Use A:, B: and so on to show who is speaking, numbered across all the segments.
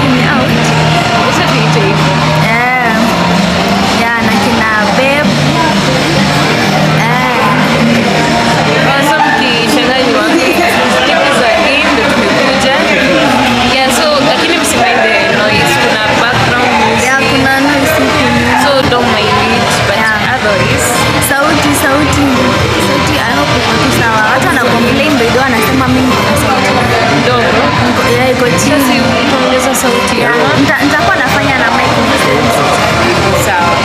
A: ni out.
B: Acha tuite hivyo.
A: Eh. Yeah, na kina babe. Eh.
B: Kwanza mkishangaa ni wapi? Siku za game ndio tumekuja. Yeah, so lakini msimind the noise. Kuna background music.
A: Yeah, kuna noise huku nyuma.
B: So don't mind it, but
A: Yeah.
B: otherwise
A: Sauti, sauti. Sauti, I hope iko tu sawa. Watu wana complain bedo wanasema mimi niko na sauti.
B: ndogo.
A: Niko- Yeah, iko
B: Sasa
A: chini.
B: utaongeza sauti ama
A: Nita- Nitakuwa nafanya na mic
B: sawa.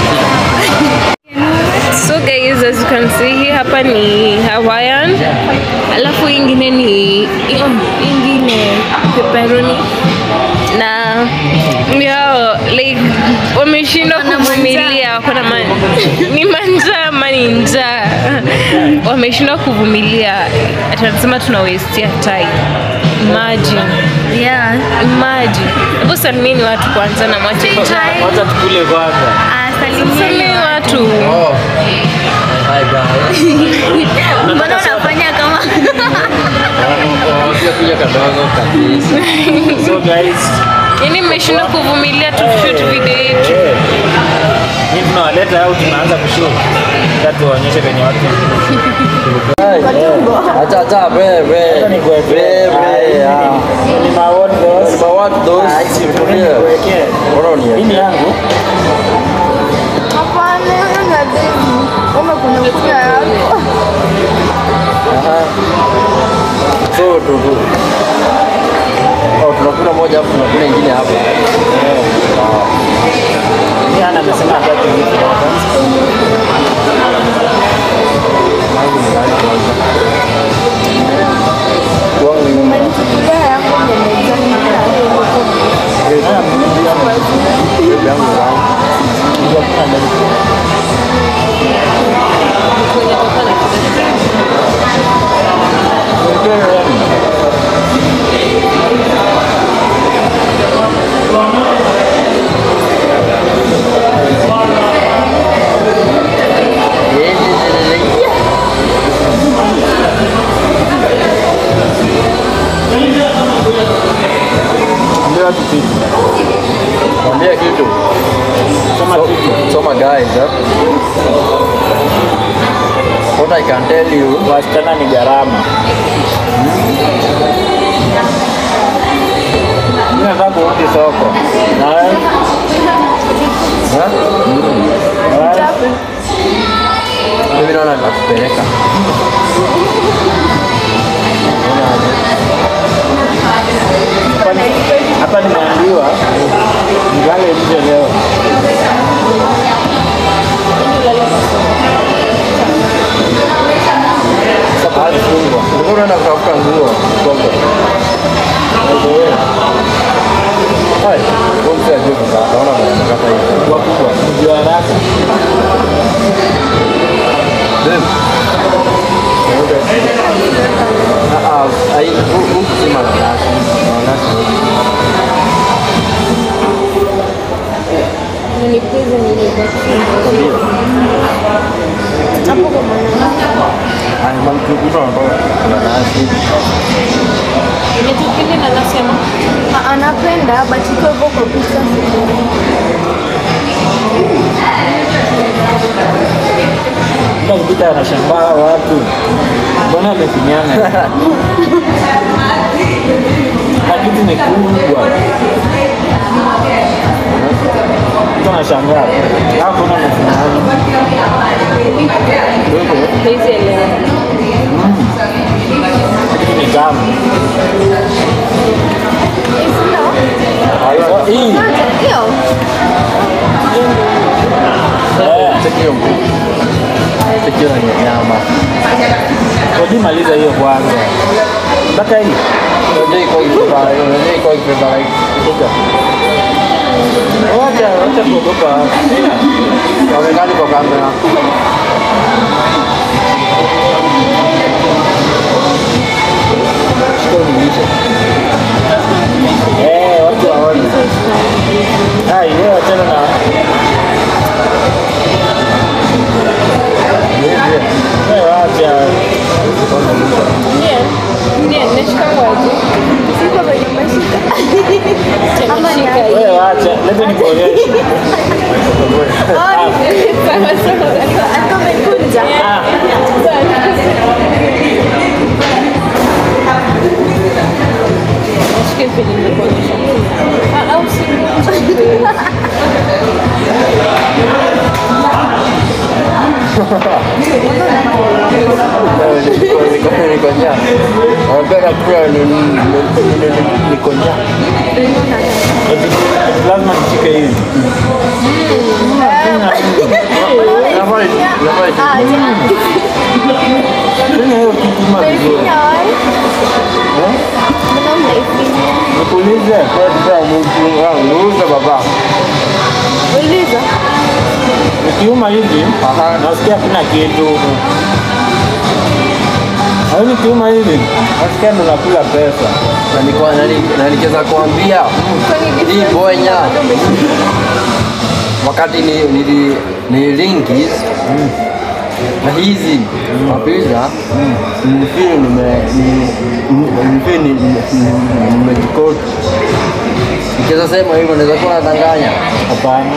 B: So guys, as you can see hii hapa ni Hawaiian. Alafu hii ingine ni hiyo ingine pepperoni na yao like wameshindwa
A: Wana
B: kuvumilia wako na man... ni manjaa ama ni njaa wameshindwa kuvumilia atanasema tuna wastia time imagine
A: Yeah.
B: imagine hebu salimini watu kwanza na mwache
A: Try.
C: Wacha tukule kwanza.
A: Ah, salimia.
B: salimini watu
C: Oh. Hi guys.
A: Mbona unafanya kama
C: Wacha kuja kadogo kabisa. So guys,
B: yaani mmeshindwa kuvumilia tushoot video yetu
C: eh. Ni tunawaleta au tunaanza kushoot. Sasa tuwaonyeshe venye watu.
D: Acha acha wewe
C: Hata ni kuwekea.
D: wewe
C: Ah,
D: ah.
C: Ni maword those.
D: Kwa watu those
C: Ah, hizi vitu
D: tulia.
C: nikuwekee.
D: Mbona
C: Hii
D: ni
C: ni yangu.
A: Hapana, na demu. Kama kuna kunya yako.
D: Aha. So tu tu. Oh, tunakula moja hapo tunakula ingine hapa.
C: Ni ana amesema hataki hivi.
D: Kwangu ni
A: Umenichukulia yako mezani na
D: Babe yangu wangu.
C: Ndio watu kitu.
D: Mwambie kitu.
C: Sema
D: So,
C: kitu.
D: soma guys, eh? What I can tell you,
C: Wasichana ni gharama. Mimi nataka kurudi soko. Na wewe?
D: eh?
C: Na wewe?
D: Mimi naona nitakupeleka.
C: Hapa ni- Hapa nimeambiwa nilale nje leo.
D: Sasa fungwa. Ulikuwa unaenda kutafuta nguo soko. Hai, wewe mzee ajue kukaa. Naona mnakata hivi.
C: Wakubwa, mjua haraka.
D: Babe. Ah, ah, ai, hu- huku si mananasi. Mananasi. Ai, man- mtu anatoka mananasi.
B: Imetupindi na nasema
A: Ah, anapenda but iko hivyo kwa picha
C: Kila ukipita anashangaa watu. Mbona amefinyana? Kitu ni kubwa. Mtu anashangaa. Hapo na amefinyana.
B: hizi elewa
C: Kitu ni tamu.
D: Hayo,
C: Hii.
A: hiyo
C: Eh,
D: Sikio mkuu. Sikio na nyama.
C: Ngoja maliza hiyo kwanza. Mpaka hii.
D: Unajua iko ikibeba, unajua iko ikibeba like kutoka.
C: Wacha, wacha kuogopa.
D: Wamekali kwa kamera. Shika unilishe.
C: Eh, watu waone. Ah, yeye wachana na Eh, wacha.
B: Ndiye, ndiye, nashika kwaje?
A: siko kwenye mashika ama ni
B: Shika.
C: Leta nikuonyeshe.
B: Sawa sawa.
A: Alikuwa amekunja.
C: Ah,
B: Nashike vile nimekuonyesha. Ah, au si
D: Niko njaa. Napenda kula ni- ni- ni- ni- niko njaa.
C: eti- eti lazima nishike hivi.
D: Nafaa- nafaa-
A: Ah, yeah.
C: Tena hiyo kitu ima vizuri.
A: Umeifinya wapi? Mbona umeifinya?
C: Nikuulize.
D: Kwa sababu mtu wangu, uuze baba.
A: Uliza.
C: Nikiuma hivi,
D: Aha.
C: nasikia kuna kitu. Au nikiuma hivi, nasikia ndo nakula pesa.
D: Na niko- na ni- na nikiweza kuambia hii bonya wakati ni nili ni ringis na hizi mapiza nilifeel nime ni- ni- nilifeel ni- ni- ni- nimejikoti. Nikiweza sema hivyo naweza kuwa nadanganya.
C: Hapana.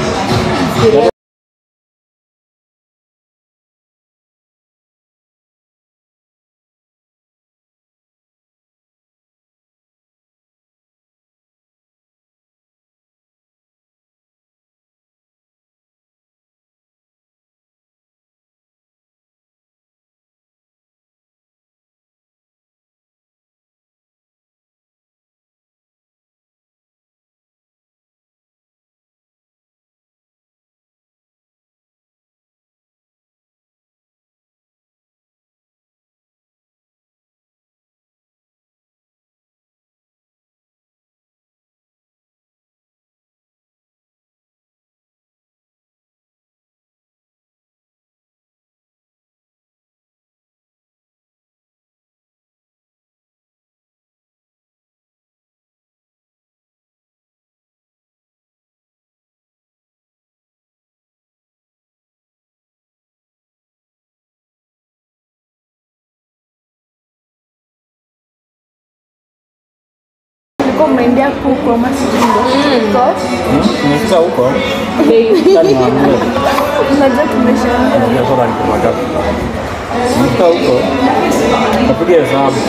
A: Ulikuwa umeendea kuku ama sijui ndo.
C: Hmm? Nimefika huko.
B: bei.
C: Sasa niwaambie.
A: Unajua tumeshaongea.
C: Nimefika huko. Napiga hesabu.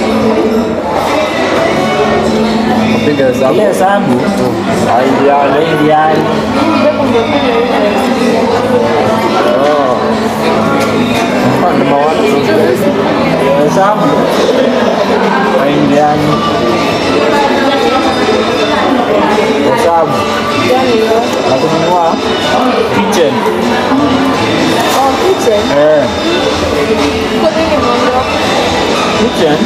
D: Piga hesabu.
C: Ile hesabu
D: Haidiani.
C: haiingiani.
D: Number one,
C: Hesabu haiingiani. Hesabu na kununua kitchen.
A: Oh, kitchen.
C: Eh,
A: Kwa nini umeondoka?
C: kitchen.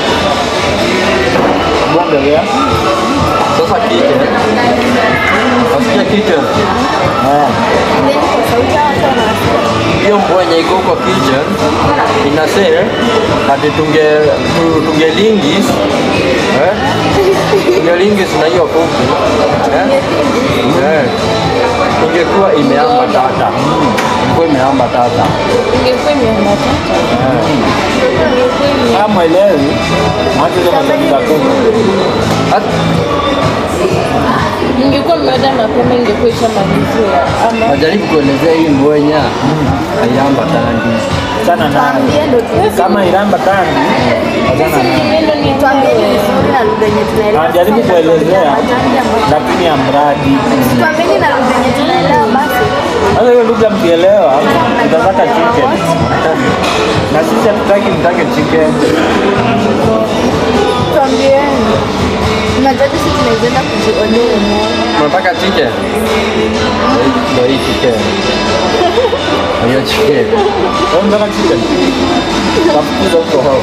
C: Bongelea.
D: Sasa kitchen. Nasikia kitchen.
C: Eh.
A: Nini kwa sauti ya watu wanasikia?
D: hiyo mbwenye iko kwa kitchen ina sale ati tunge tu- tungelingis eh? tungelingis na hiyo kuku eh? eh? ingekuwa imeamba tata ingekuwa imeamba tata
B: Ingekuwa imeambatana. Ingekuwa ime-
C: Kama mwelewi, mwache hizo maswali za kuku.
D: Hat-
B: Ingekuwa mmeoda mapema ingekuwa ishamaliziwa ama
D: najaribu kuelezea hii mbwenya haiamba tangi
C: Achana nayo.
A: Tuambie ndo tu-
C: Kama iramba tani, achana nayo.
B: neno ni
A: tuambie ni vizuri na lugha yenye tunaelewa.
C: Anajaribu kuelezea
A: Tuambie ambacho-
C: lakini ya mradi.
A: Tuambieni na lugha yenye tunaelewa basi.
C: Sasa hiyo lugha mkielewa, mtapata chicken. Na sisi hatutaki mtake chicken.
A: Tuambieni. Unajua sisi tunaweza enda kujionea umeona.
D: unataka chicken ndo hii chicken hiyo chicken
C: Wewe mtaka chicken? Tafukuza huko hao.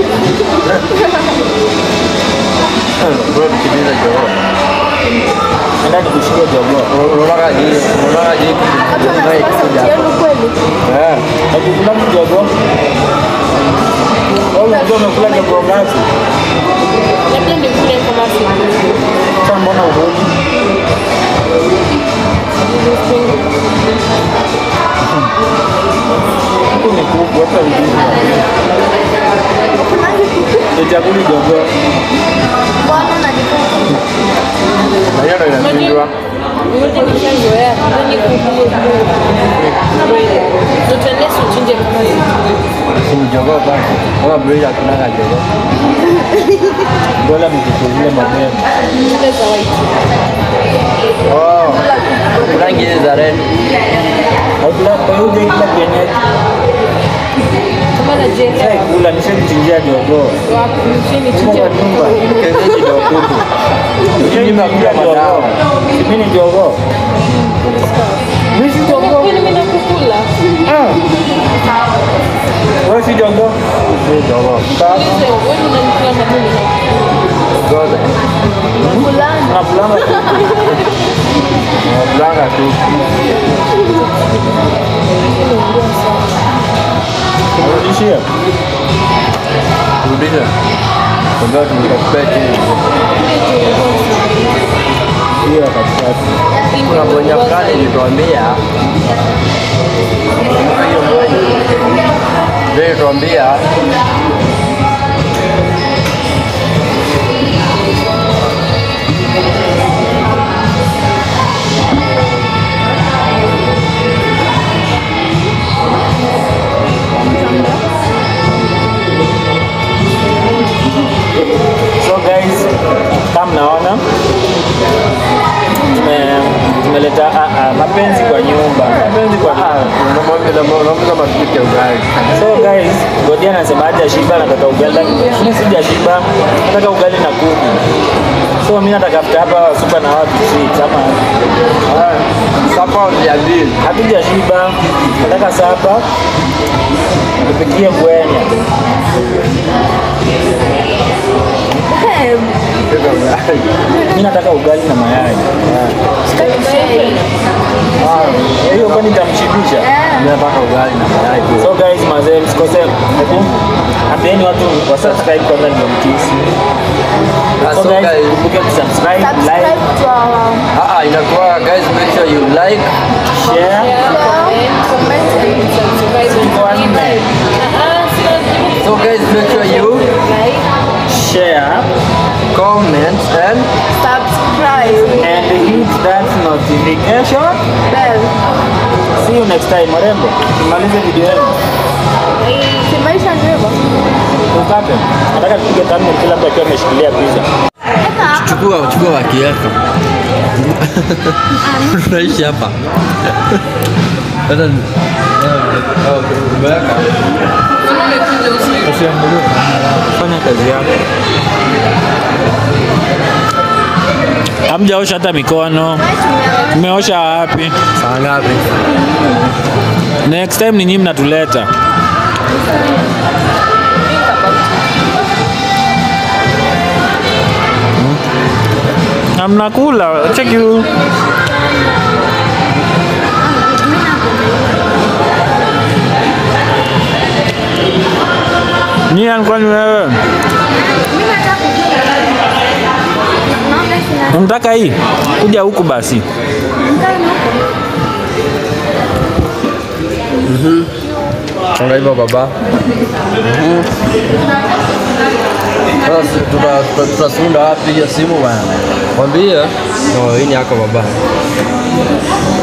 D: bro tukimiza joo
C: Enda nikushikie jogoo.
D: unaona hii unaona hii
A: Watu wanasikia sauti yenu kweli.
D: eh
C: Ukikula jogoo, wewe unajua umekula jogoo ngapi?
B: labda nikule kama siku.
C: Sasa mbona uhuni? Huku ni kuku, hata ujui. Nichaguli jogoo.
A: Mbona unajikuta
D: na hiyo ndo inashindwa
B: Ngoja nishazoea. Nani kuku. Tutende suchinje kama
D: Si mjogoo basi. Kama broiler hakunanga jogoo.
C: Bora mkikulie mapema.
B: zile za white.
D: Oh. Rangi hizi za red.
C: Haukula kwa hiyo kila kienyeji.
B: Kama na jela.
C: Sasa kula nishamchinjia jogoo.
B: Wapi? Chini
C: Kwa
B: chinje.
C: nyumba.
D: Kienyeji ndio kuku. Mimi nakula madawa.
C: Mimi ni jogoo. Mimi si jogoo.
B: Kwani mimi nakukula?
C: Ah. Wewe si jogoo.
D: Si jogoo.
C: Sasa
B: Sasa wewe unanikula na mimi nakukula.
D: Zote.
C: tunapulana
D: Nakulanga tu.
C: kurudishia.
D: Rudisha. Ndio tunikakupea chini.
C: Hiyo katikati.
D: Kuna bonya fulani ilituambia ndio ilituambia
C: So guys, kama mnaona tume- tumeleta ah, ah, mapenzi kwa nyumba, mapenzi kwa nyumba.
D: unamwambia matupike ugali.
C: So guys, Godia anasema haja shiba, nataka ugali, lakini mimi sijashiba, nataka ugali na kuku. So mimi nataka after hapa super na watu sweet ama
D: Sapa ya bill.
C: hatujashiba, nataka sapa tupikie ngwenya.
D: Pika ugali.
C: Mimi nataka ugali na mayai. Ah, hiyo kwani itamshibisha?
D: Mimi nataka ugali na mayai tu.
C: So guys, mazee msikose hebu ambieni watu wa subscribe kwanza ndio mkisi.
D: Ah,
C: So
D: so
C: guys,
D: guys,
C: kumbuke kusubscribe, like,
A: Subscribe to our
D: ah, ah, inakuwa guys make sure you like
C: share.
A: comment and
C: Iko wanne.
D: so guys make sure you
C: Share
D: comment and
A: subscribe
C: and hit that notification.
A: bell.
C: See you next time, warembo. Tumalize video yetu.
A: Si maisha ndio hivyo.
C: Ukate. Nataka tupige thumbnail kila mtu akiwa ameshikilia pizza.
D: chukua chukua wakiweka. Tunaishi hapa. Sasa umeweka.
C: Fanya kazi yako. Hamjaosha hata mikono. Mmeosha wapi?
D: Saa ngapi?
C: Next time ni nyinyi mnatuleta. Na mnakula, cheki huu. Nian kwani wewe?
A: Mimi nataka kujua. Naona sina
C: Unataka hii? Kuja huku basi.
A: mkano huko.
D: Songa hivyo baba. Sasa tuta- tuta- tutasunda wapi hiyo simu bwana? Mwambie. Oh, hii ni yako baba.